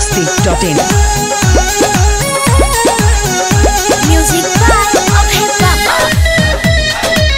masti.in. Music by Abhay Baba.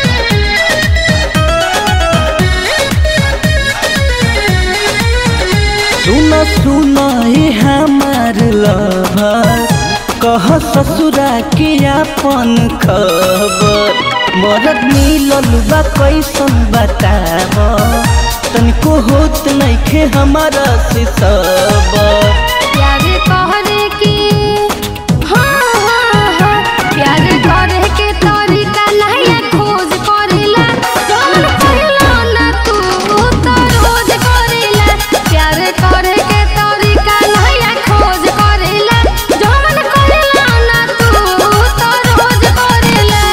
सुन सुन हे हमार लभर कह ससुरा के अपन खबर मरद मिलल बा कैसन बताब तनिको होत नइखे हमारा से सबर प्यार करे की हाँ हाँ हाँ प्यार करे के तरीका नहीं खोज करेला जौन करेला ना तू तो रोज करेला प्यार करे के तरीका नहीं खोज करेला जौन करेला ना तू तो रोज करेला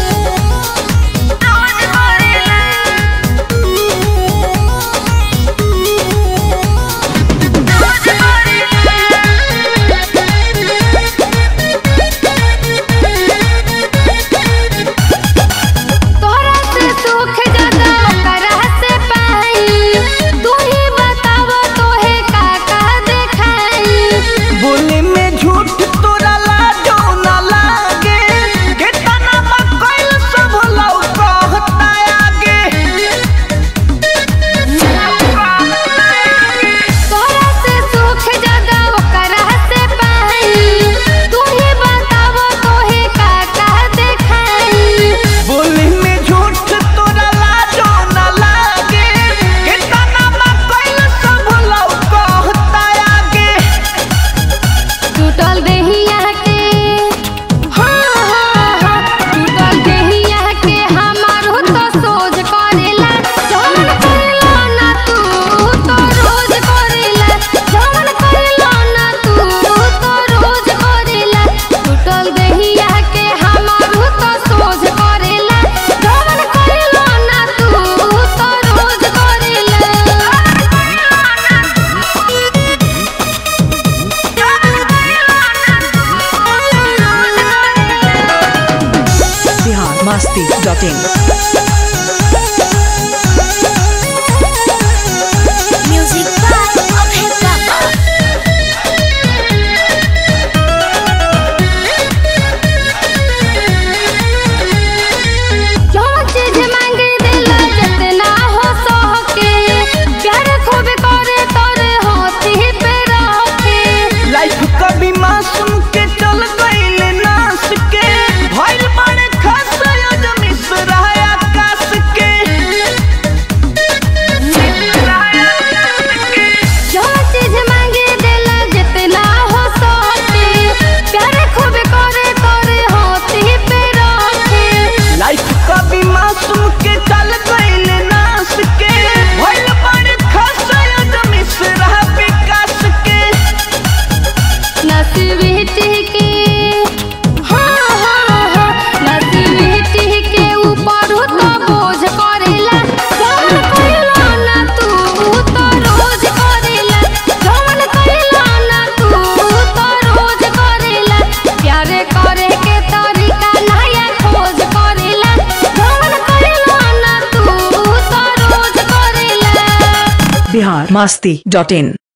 रोज करेला तोहरा से सुख ज्यादा ओकरा से पाई तू ही बताव तोहे का का देखाई बोले में झूठ तोरा लाजो ना लागे केतना बकैल सब लौ कहता आगे तोहरा से सुख ज्यादा ओकरा से पाई तू ही बताव तोहे का का देखाई बोले में झूठ तोरा लाजो ना लागे केतना बकैल सब लौ कहता आगे टूटल देहिया के हाँ हाँ हाँ टूटल देहिया के हमारो तो सोच करेला जौन करेला ना तू तो रोज करेला जौन करेला ना तू तो रोज करेला टूटल देहिया के हमारो तो सोच करेला जौन करेला ना तू तो रोज करेला Bihar masti.in. Music by Abhay Baba. जो चीज मांगे दिला जितना हो सके प्यार खूब करे तोरे हाथी पे रखे लाइफ कभी मासूम के चल गईल नास के भइल बड़े खास आज मिश्रा आकाश के जो चीज मांगे दिला जितना हो सके प्यार खूब करे तोरे हाथी पे रखे लाइफ कभी मासूम के चल गईल नास के भइल बड़े खास आज मिश्रा विकास के नसीबी टिके हाँ हाँ हाँ नसीबी टिके ऊपर तो बोझ करेला जौन करेला ना तू तो रोज करेला जौन करेला ना तू तो रोज करेला प्यार करे के तरीका नया खोज करेला जौन करेला ना तू तो रोज करेला Bihar masti.in.